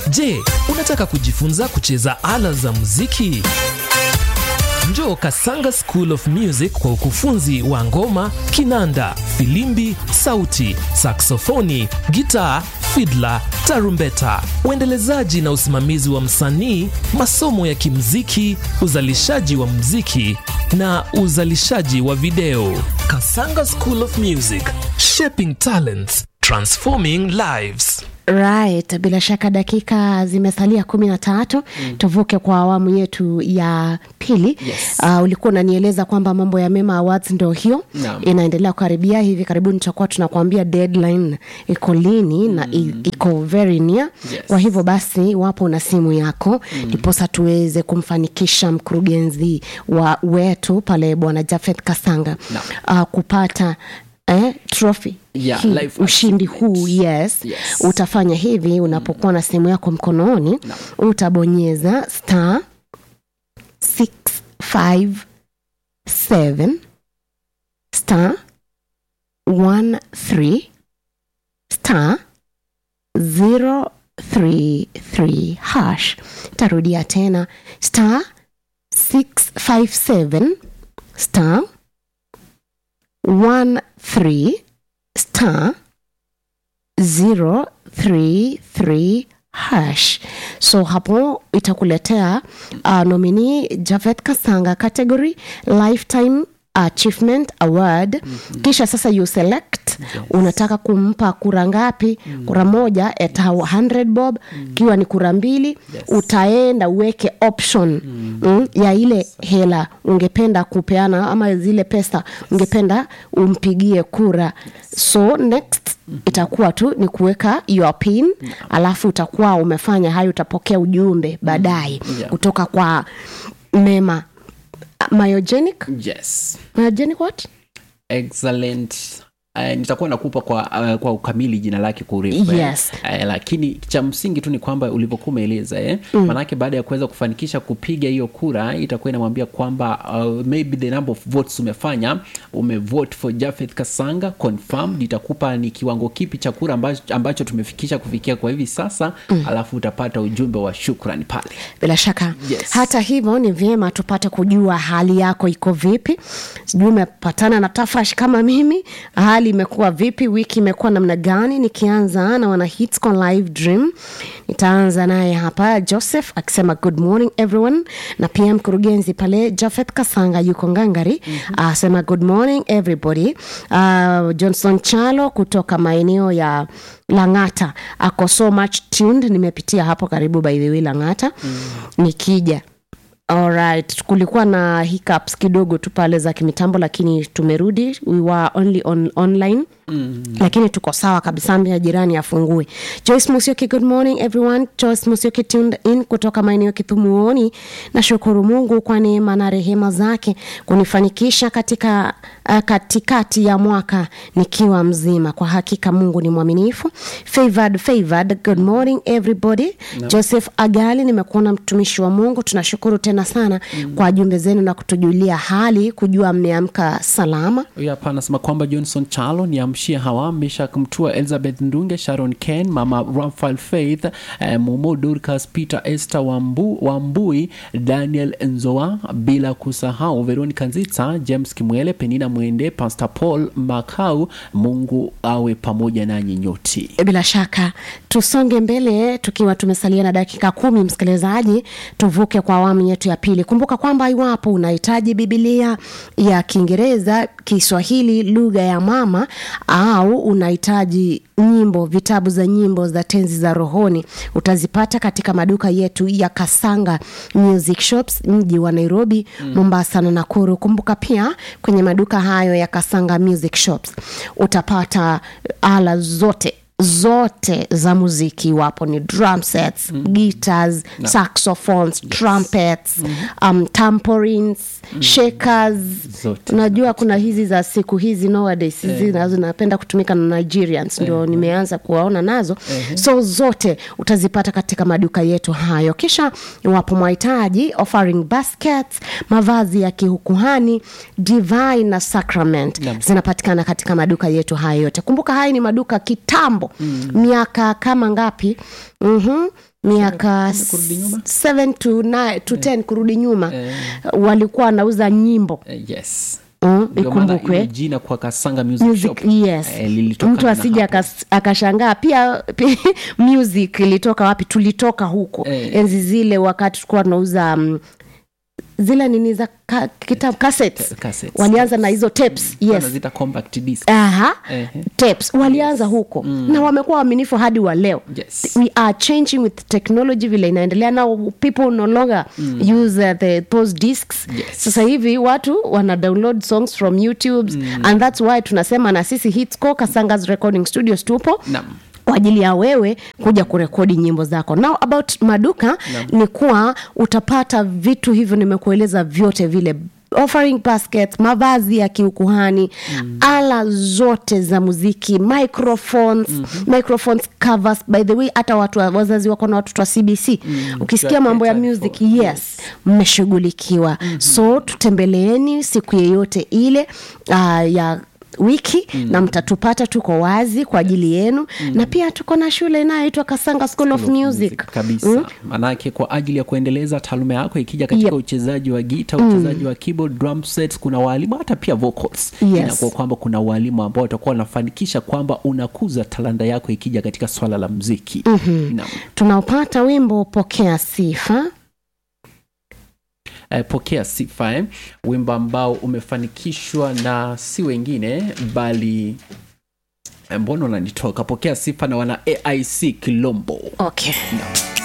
Je, unataka kujifunza kucheza ala za muziki? Njoo Kasanga School of Music kwa ukufunzi wa ngoma, kinanda, filimbi, sauti, saksofoni, gitaa, fidla, tarumbeta, uendelezaji na usimamizi wa msanii, masomo ya kimziki, uzalishaji wa mziki na uzalishaji wa video. Kasanga School of Music, shaping talents, transforming lives. Right, bila shaka dakika zimesalia kumi na tatu mm. tuvuke kwa awamu yetu ya pili Yes. uh, ulikuwa unanieleza kwamba mambo ya mema awards ndo hiyo Naam. inaendelea kukaribia hivi karibuni tutakuwa tunakuambia deadline iko lini mm. na i- iko very near Yes. kwa hivyo basi wapo na simu yako ndiposa tuweze kumfanikisha mkurugenzi wa wetu pale bwana jafeth kasanga uh, kupata eh, trophy Yeah, hii, life ushindi achievement. huu yes, Yes. utafanya hivi unapokuwa na simu yako mkononi utabonyeza star 657 star 13 star 033 hash tarudia tena star 657 star 13 star 033 hash so hapo itakuletea uh, nomini javet kasanga category lifetime achievement award mm-hmm. kisha sasa you select yes. unataka kumpa kura ngapi mm. kura moja at 100 bob ikiwa mm. ni kura mbili yes. utaenda uweke option mm. Mm, ya ile hela ungependa kupeana ama zile pesa ungependa umpigie kura yes. so next itakuwa tu ni kuweka your pin alafu utakuwa umefanya hayo utapokea ujumbe baadaye Yeah. kutoka kwa mema myogenic yes myogenic what excellent Uh, nitakuwa nakupa kwa uh, kwa ukamili jina lake kwa urefu eh. Yes. uh, lakini cha msingi tu ni kwamba ulivyokuwa umeeleza eh? mm. maanake baada ya kuweza kufanikisha kupiga hiyo kura itakuwa inamwambia kwamba uh, maybe the number of votes umefanya umevote for Jafeth Kasanga confirmed itakupa ni kiwango kipi cha kura ambacho, ambacho tumefikisha kufikia kwa hivi sasa mm. alafu utapata ujumbe wa shukrani pale bila shaka Yes. hata hivyo ni vyema tupate kujua hali yako iko vipi sijui umepatana na tafrash kama mimi hali imekuwa vipi wiki imekuwa namna gani nikianza na wana hitscon live dream nitaanza naye hapa joseph akisema good morning everyone na pia mkurugenzi pale jafeth kasanga yuko ngangari mm-hmm. asema good morning everybody uh, johnson chalo kutoka maeneo ya langata ako so much tuned nimepitia hapo karibu by the way langata mm. nikija Alright, kulikuwa na hiccups kidogo tu pale za kimitambo lakini tumerudi we were only on, online mm. lakini tuko sawa kabisa mbia jirani afungue joyce musioki good morning everyone joyce musioki tuned in kutoka maeneo kithumuoni nashukuru mungu kwa neema na rehema zake kunifanikisha katika uh, katikati ya mwaka nikiwa mzima kwa hakika mungu ni mwaminifu favored favored good morning everybody no. joseph agali nimekuona mtumishi wa mungu tunashukuru tena sana mm. kwa jumbe zenu na kutujulia hali kujua mmeamka salama huyu hapa anasema kwamba johnson chalo ni amshia hawa meshak mtua elizabeth ndunge sharon ken mama rafael faith eh, momo durcas peter esther Wambu, wambui daniel nzoa bila kusahau veronica nzitsa james kimwele penina mwende pastor paul makau mungu awe pamoja nanyi nyoti bila shaka tusonge mbele tukiwa tumesalia na dakika kumi msikilizaji tuvuke kwa awamu yetu ya pili kumbuka kwamba iwapo unahitaji bibilia ya kiingereza kiswahili lugha ya mama au unahitaji nyimbo vitabu za nyimbo za tenzi za rohoni utazipata katika maduka yetu ya kasanga music shops mji wa nairobi mm. mombasa na nakuru kumbuka pia kwenye maduka hayo ya kasanga music shops utapata ala zote zote za muziki iwapo ni drum sets mm. guitars no. saxophones yes. trumpets mm. um, tamporins mm. shakers Zote. unajua kuna hizi za siku hizi nowadays hizi nazo zinapenda kutumika na nigerians ndio nimeanza kuwaona nazo so zote utazipata katika maduka yetu hayo kisha iwapo mwahitaji offering baskets mavazi ya kihukuhani divine na sacrament Naam. zinapatikana katika maduka yetu hayo yote kumbuka haya ni maduka kitambo kitambo miaka kama ngapi mm-hmm. miaka kurudi nyuma? 7 to 9 to 10 kurudi nyuma Eh. walikuwa wanauza nyimbo Eh, yes mm, Ndio maana ikumbukwe hilo jina kwa kasanga music, music shop yes eh, lilitokana mtu na asije hapo. akas- akashangaa pia, pia music ilitoka wapi tulitoka huko Eh. enzi zile wakati tulikuwa tunauza um, zile nini za ka, kitabu cassettes. Te- cassettes. walianza na hizo tapes yes wanazita compact disc aha Ehe. tapes walianza huko na wamekuwa waaminifu hadi wa leo Yes. we are changing with technology vile inaendelea now people no longer use uh, the those discs Yes. sasa hivi watu wana download songs from youtube and that's why tunasema na sisi hitsco kasangas recording studios tupo Naam. kwa ajili ya wewe kuja kurekodi nyimbo zako now about maduka ni kuwa utapata vitu hivyo nimekueleza vyote vile offering basket mavazi ya kiukuhani mm. ala zote za muziki microphones mm-hmm. microphones covers by the way hata watu wa- wazazi wako na watoto wa cbc mm. ukisikia mambo ya Catered music for, yes mmeshughulikiwa mm-hmm. so tutembeleeni siku yeyote ile uh, ya wiki mm. na mtatupata tuko wazi kwa ajili yenu mm. na pia tuko na shule inayoitwa kasanga school of music kabisa manake kwa ajili ya kuendeleza taaluma yako ikija katika Yep. uchezaji wa gita uchezaji wa keyboard drum sets kuna walimu hata pia vocals Yes. inakuwa kwamba kuna walimu ambao watakuwa wanafanikisha kwamba unakuza talanta yako ikija katika swala la mziki mm-hmm. tunaopata wimbo pokea sifa eh, pokea sifa eh? wimbo ambao umefanikishwa na si wengine bali eh, mbona unanitoka pokea sifa na wana aic kilombo okay no.